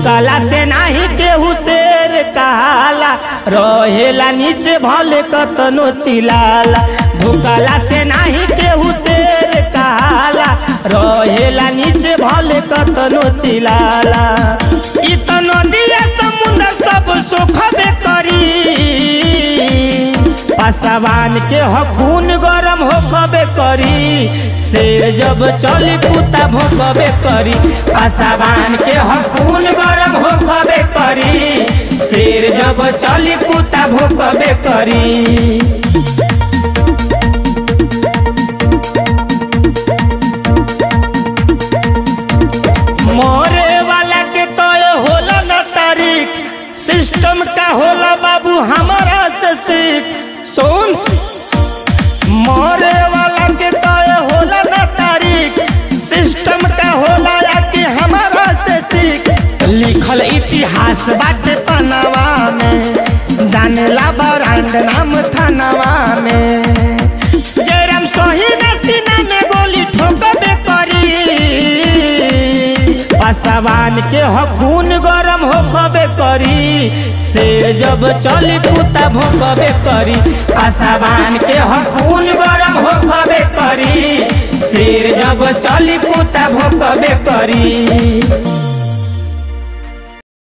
ढुकाला से नाही केहू शेर कहाला रहेला नीचे भले कतनो चिलाला ढुकाला से नाही केहू शेर कहाला रहेला नीचे भले कतनो चिलाला इ त नदिया समुंदर सब सोखबे करी पासवान के हकून गरम होकबे करी शेर जब चली कुत्ता भोकबे करी पासवान के हकून गरम होकबे करी शेर जब चली कुत्ता भोकबे करी मोरे वाला के तो होला न तारीख सिस्टम का होला बाबू हमारा से सीख सुन मोरे वाला के तो होला न तारीख सिस्टम का होला या कि हमारा से सीख लिखल इतिहास बाटे तनवा में जानेला ब्रांड नाम थानवा में जयराम सोहिन सीना में गोली ठोकबे करी पासवान के हकून गरम होकबे करी शेर जब चली कुत्ता भोकबे करी पासवान के हकून गरम होकबे करी शेर जब चली कुत्ता भोकबे करी